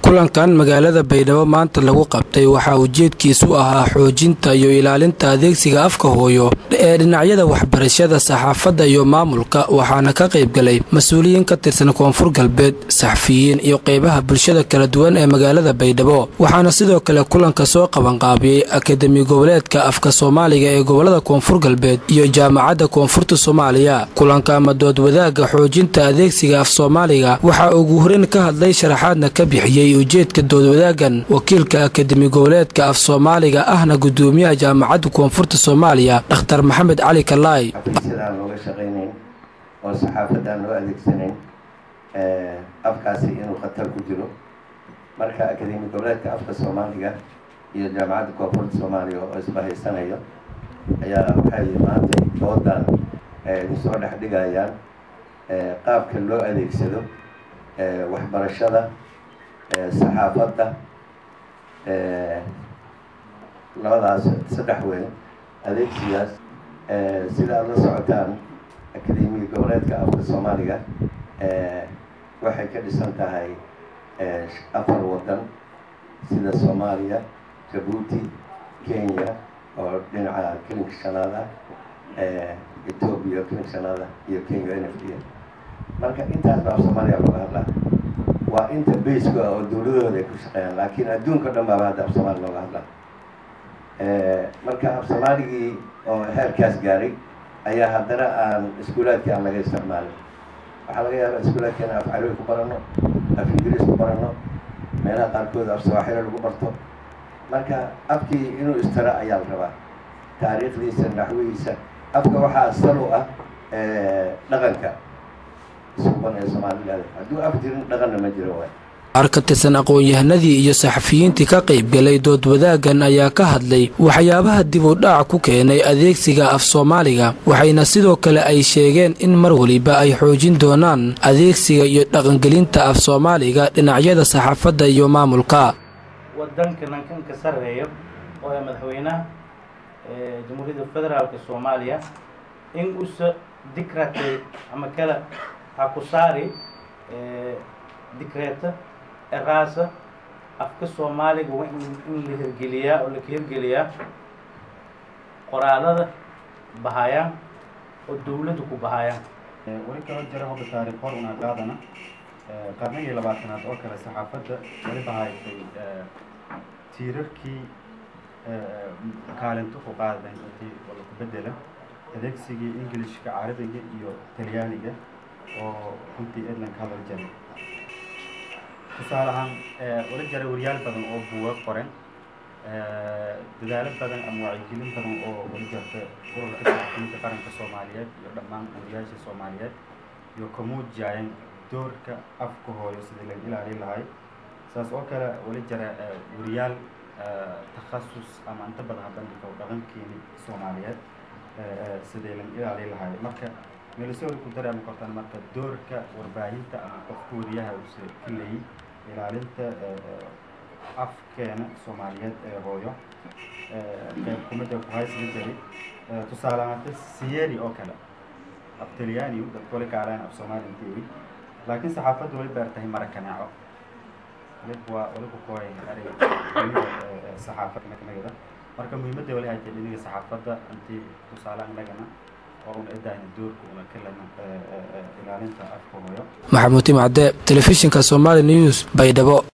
kulankan magaalada baydhabo maanta lagu qabtay waxaa ujeedkiisu ahaa xoojinta iyo ilaalinta adeegsiga afka hooyo ee dhinacyada waxbarashada saxaafadda iyo maamulka waxaana ka qaybgalay mas-uuliyiin ka tirsan koonfur galbeed saxafiyiin iyo qeybaha bulshada kala duwan ee magaalada baydhabo waxaana sidoo kale kulanka soo qabanqaabiyey akademi goboleedka afka soomaaliga ee gobolada koonfur galbeed iyo jaamacadda koonfurta soomaaliya kulanka ama dood wadaagga xoojinta adeegsiga af soomaaliga waxaa ugu horeyn ka hadlay sharaxaadna ka bixiyey ujeedka doodwadaagan wakiilka akademi goboleedka af soomaaliga ahna gudoomiyaha jaamacadda koonfurta soomaaliya dhakhtar maxamed cali kalaay sidaan looga shaqaynayn oo saxaafadaan loo adeegsanayn afkaasi inuu khatar ku jiro marka akademi goboleedka afka soomaaliga iyo jaamacadda koonfurta soomaaliya oo isbahaysanayo ayaa waxay maanta doodan soo dhex dhigayaan qaabka loo adeegsado waxbarashada saxaafadda labadaas saddex weyn adeegsigaas sida aada la socotaan akademiga goboleedka afka soomaaliga waxay ka dhisan tahay afar waddan sida soomaaliya jabuuti kenya oo dhinaca kelinka shanaad ah etoobiya kelinka shanaad ah iyo kenya n f d marka intaasba af soomaaliya looga hadlaa waa inta baska oo dawladahooda ay ku shaqeeyaan laakiin adduunka dhan baaba hadda af soomaali looga hadlaa marka af soomaaligii oo heerkaas gaaray ayaa haddana aan iskuulaadkii aan laga isticmaalin waxaa laga yaabaa iskuulaadkeena af carabi ku barano af ingiriis ku barano meelaha qaarkood af sawaaxilo lagu barto marka afkii inuu istiro ayaa la rabaa taariikhdiisa naxwihiisa afka waxaa sal u ah dhaqanka iskuban ee soomaaligaada hadduu af jirin dhaqanna ma jiro waay qaar ka tirsan aqoon-yahanadii iyo saxafiyiintii ka qaybgalay dood wadaaggan ayaa ka hadlay waxyaabaha dib u dhac ku keenay adeegsiga af soomaaliga waxayna sidoo kale ay sheegeen in mar weliba ay xoojin doonaan adeegsiga iyo dhaqangelinta af soomaaliga dhinacyada saxaafadda iyo maamulka wadanka nankanka sarreeyo oo ee madaxweynaha jamhuuriyadda federaalka soomaaliya in usa dikratay ama kale ha ku saari dikreeta eraasa afka soomaaliga waa in la hirgeliyaa oo laka hirgeliyaa qoraalada bahayaan oo dawladda ku bahayaan weli kaloo jira hobba taariikh hor unaa qaadana qarnigii labaatanaad oo kale saxaafadda weli bahaysay tiirarkii kaalinto ku qaadadan intii laku bedela adeegsigii ingilishka carabiga iyo talyaaniga oo runtii edland ka hadal jaray tusaale ahaan wala jaray waryaal badan oo buuga qoren dadaalo badan ama wacyigelin badan oo wala jarta ururka saxafiyiinta qaranka soomaaliyeed iyo dhammaan wariyaasha soomaaliyeed iyo ka muujiyayeen doorka afka hooyo sidii laga ilaalin lahay saas oo kale wala jara wariyaal takhasus ama inta badan habandhigka dhaqankeeni soomaaliyeed sidii laga ilaalin lahay marka meelisooda ku dareemi kartaan marka doorka warbaahinta ama qofka wariyaha uuse ka leeyay ilaalinta afkeena soomaaliyeed ee hooyo qayb kumida ku haysla jari tusaale ahaanta siyeri oo kale af talyaaniyu dadka wali kaalaan af soomaali inteeri laakiin saxaafaddu wali beertahay marakaneeco wali waa wali ku kooy eray saxaafad kamida marka muhiimadda wali ay tahay dhiniga saxaafadda intii tusaale annagana maxamuud timcade telefishinka somaali news baydhabo